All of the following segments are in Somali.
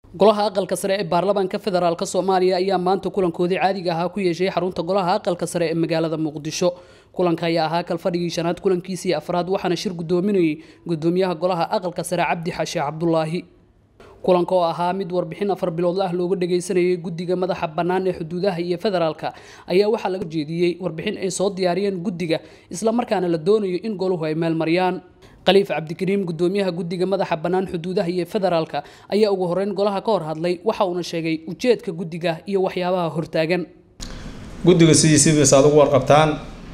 golaha aqalka sare ee baarlamaanka federaalk soomaaliya ayaa maanta kulankoodii caadiga ahaa ku yeeshay xarunta golaha aqalka sare ee magaalada muqdisho kulanka ayaa ahaa kalfadhigii shanaad kulankiisii afraad waxaana shir gudoominayay gudoomiyaha golaha aqalka sare cabdi xashe cabdulaahi kulanka oo ahaa mid warbixin afar biloodla ah looga dhagaysanayay guddiga madaxa bannaan ee xuduudaha iyo federaalka ayaa waxaa laga jeediyey warbixin ay soo diyaariyeen guddiga islamarkaana la doonayo in goluhu ay meelmariyaan khaliif cabdikariim gudoomiyaha guddiga madaxa bannaan xuduudaha iyo federaalka ayaa ugu horeyn golaha ka hor hadlay waxa uuna sheegay ujeedka guddiga iyo waxyaabaha hortaagan guddiga sidiisiibas aad ugu warqabtaan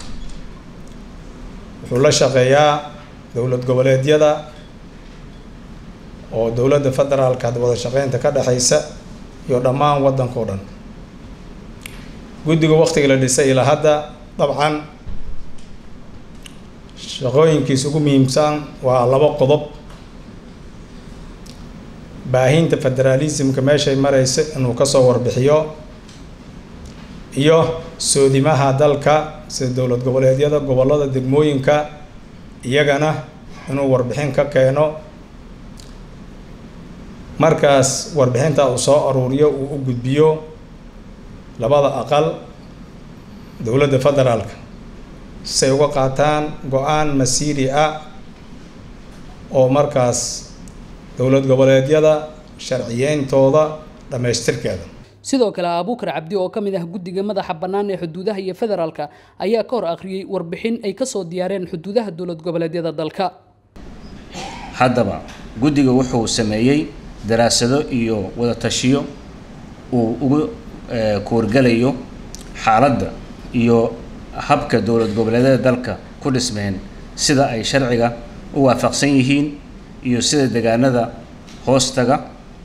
wuxuu la shaqeeyaa dowlad goboleedyada oo dowladda federaalka wada shaqeynta ka dhexeysa iyo dhammaan waddanka o dhan guddiga waktiga la dhisay ilaa hadda dabcan shaqooyinkiisa ugu muhiimsan waa laba qodob baahinta federaalismka meeshay mareysa inuu kasoo warbixiyo iyo soodimaha dalka sida dowlad goboleedyada gobollada degmooyinka iyagana inuu warbixin ka keeno markaas warbixinta uu soo aruuriyo uu u gudbiyo labada aqal dowladda federaalka say uga qaataan go-aan masiiri ah oo markaas dowlad goboleedyada sharciyeyntooda dhammaystirkeeda sidoo kale abuukar cabdi oo ka mid ah guddiga madaxa bannaan ee xuduudaha iyo federaalka ayaa ka hor akhriyey warbixin ay kasoo diyaareen xuduudaha dowlad goboleedyada dalka haddaba guddiga wuxuu sameeyey daraasado iyo wadatashiyo uu ugu kuwargalayo xaaladda iyo habka dowlad goboleedyada dalka ku dhismeen sida ay sharciga u waafaqsan yihiin iyo sida deegaanada hoostaga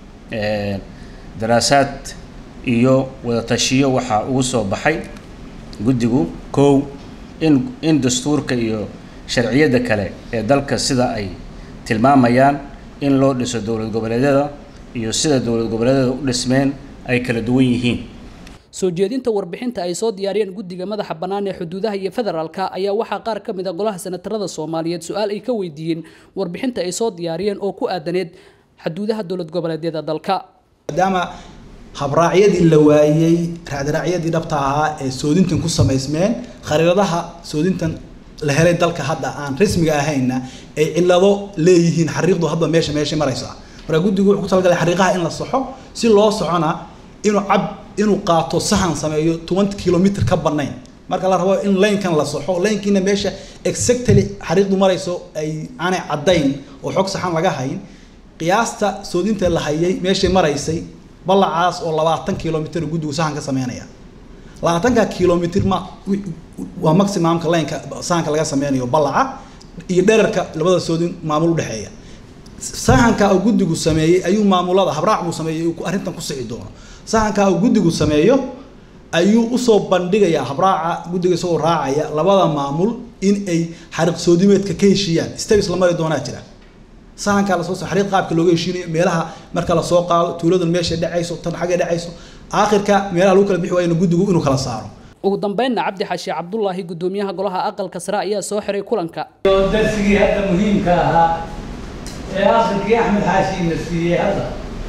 daraasaad iyo wadatashiyo waxaa ugu soo baxay guddigu kow in in dastuurka iyo sharciyada kale ee dalka sida ay tilmaamayaan in loo dhiso dowlad goboleedyada iyo sida dowlad goboleedyada u dhismeen ay kala duwan yihiin soo jeedinta warbixinta ay soo diyaariyeen guddiga madaxa bannaan ee xuduudaha iyo federaalka ayaa waxaa qaar ka mid a golaha senatarada soomaaliyeed su-aal ay ka weydiiyeen warbixinta ay soo diyaariyeen oo ku aadaneed xuduudaha dowlad goboleedyada dalka maadaama habraacyadii la waayey raadraacyadii dhabta ahaa ee soodintan ku samaysmeen khariiradaha soodintan la helay dalka hadda aan rasmiga ahayna ay cilado leeyihiin xariiqdu hadda meesha meesha maraysa marka guddigu wuxuu ku talagalay xariiqaha in la soxo si loo socona inuu cab inuu qaato sahan sameeyo twenty kilometer ka banayn marka la rabo in laynkan la soxo laynkiina meesha exactly xariiqdu marayso ay aanay caddayn oo xog saxan laga hayn qiyaasta soodinta la hayay meeshay maraysay ballacaas oo labaatan kilomitr guddigu sahan ka sameynaya labaatanka kilomitr ma waa maximumka laynka sahanka laga sameynayo ballaca iyo dherarka labada soodin maamul udhexeeya sahanka uu guddigu sameeyey ayuu maamulada habraac buu sameeyey uu arrintan ku sixi doono sahanka uu guddigu sameeyo ayuu usoo bandhigayaa habraaca guddiga isagoo raacaya labada maamul in ay xariiq soodimeedka ka heshiiyaan stabis la mari doonaa jira sahankaa lasoo xariiq qaabka looga heshiinayo meelaha marka lasoo qaado tuuladan meesha dhacayso tan xaggay dhacayso aakhirka meelaha lagu kala bixi waayana guddigu inuu kala saaro ugu dambeynna cabdi xashe cabdulaahi gudoomiyaha golaha aqalka sare ayaa soo xiray kulanka darsigii hadda muhiimka ahaa ee akhirkii axmed xaashiina siiyey hadda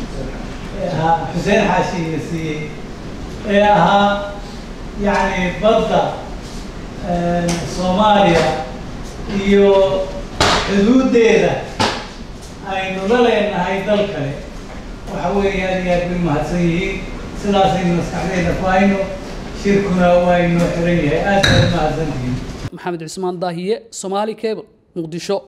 xuseen xaashiina siiyey ee ahaa yacni badda soomaaliya iyo xuduuddeeda aynu la leenahay dal kale waxa weeye aad iyo aad bay mahadsan yihiin sidaasaynu maskaxdeyda ku hayno shirkuna waa inoo xiran yahay aad baad mahadsantihiin maxamed cusmaan daahiye somaali cable muqdisho